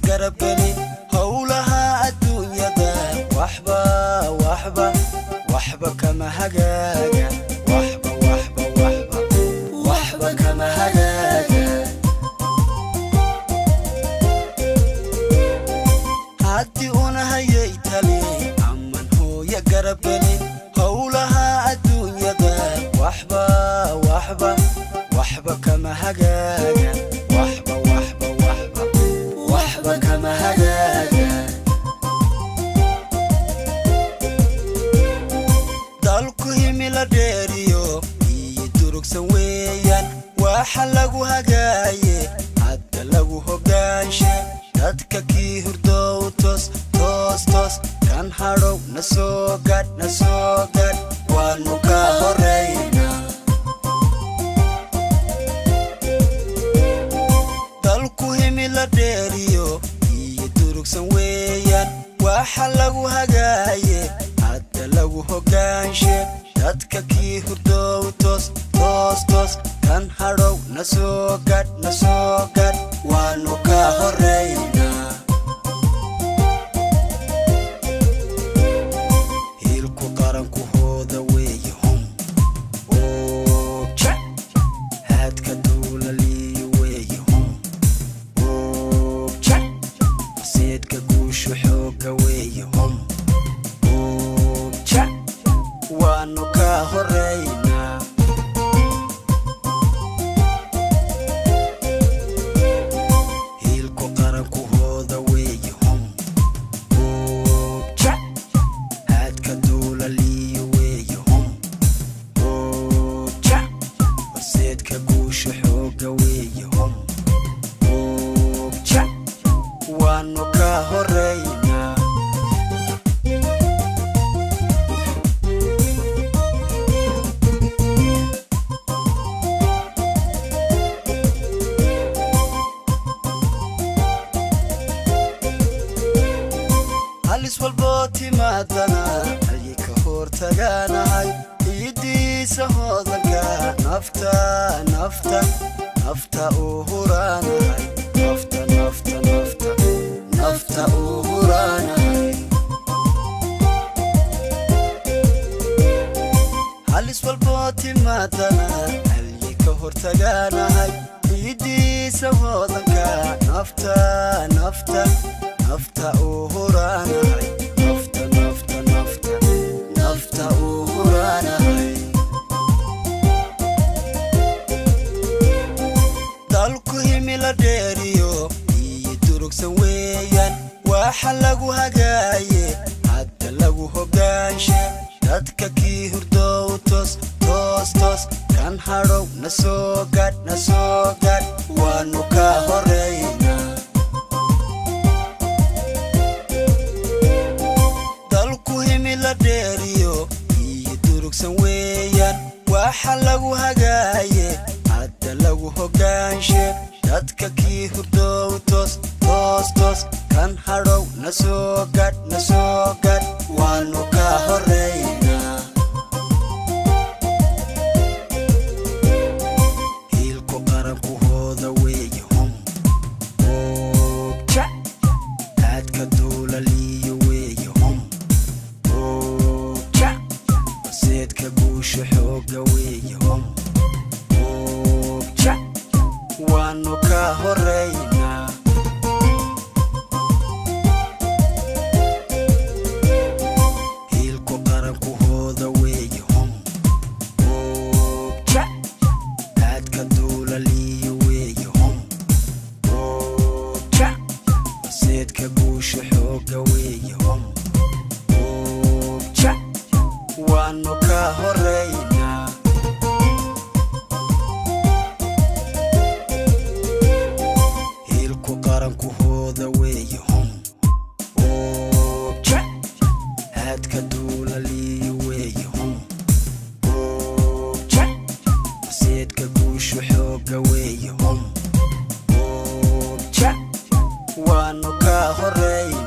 garabgeli howlaha adduunyada waxba waxba waxba kama hagaaga waxba waxba waxba waxba kama hagaaga haddii una hayay tali aman hooya garabgeli howlaha adduunyada waxba waxba waxba kama hagaaga waxba waxba waxba waxba kama hagaaga dalku himila dheeriyo iyo durugsan weeyaan waxa lagu hagaaye hadda lagu hogaanshe dadka kii hurdow toos toos toos kan hadhow na soo gadh na soo gadh waanu ka horaynaa dalku himila dheeriyo iyo durugsan weeyaan waxa lagu hagaaye hadda lagu hogaanshe dadka kii hurdow toos toos toos kan hadhow na soo gadh na soo gadh waanu ka horaynaa hiilku qaranku hooda weeye hum oobja haadka duulaliyo weeye hum oobja seedka guushu xooga weeye hum oobja waanu ka horaynaa hiilku qaranku hooda weeye hum oobja haadka duulaliyo weeye hum oobja horseedka guusha xooga weeye hum oobja waanu ka horaynaa halis walboo timaadana ayay ka hortagaanahay ciiddiisa hoodanka nafta nafta nafta uu huraanahay nafta nafta nafta nafta uu huraanahay halis walboo timaadana ayay ka hortagaanahay ciiddiisa hoodanka nafta nafta nafta uu huraanahay nafta nafta nafta nafta uu huraanahay dalku himila dheeriyo iyo durugsan weeyaan waxa lagu hagaaye hadda lagu hogaanshe dadka kii hurdow toos toos toos kan hadhow na soo gadh na soo gadh waanu ka horaynaa dalku himila dheeriyo iyo durugsan weeyaan waxa lagu hagaaye hadda lagu hogaanshe dadka kii hurdow toos toos toos kan hadhow na soo gadh na soo gadh waanu ka horaynaa hiilku qaranku hooda weeye hum oobja haadka duulaliyo weeye hum oobja horseedka guusha xooga weeye hum oobja waanu ka horaynaa hiilku qaranku hooda weeye hum oobja haadka duulaliyo weeye hum oobja horseedka guusha xooga weeye hum oobja waanu ka horaynaa hiilku qaranku hooda weeye hum oobja haadka duulaliyo weeye hum oobja horseedka guushu xooga weeye hum oobja waanu ka horay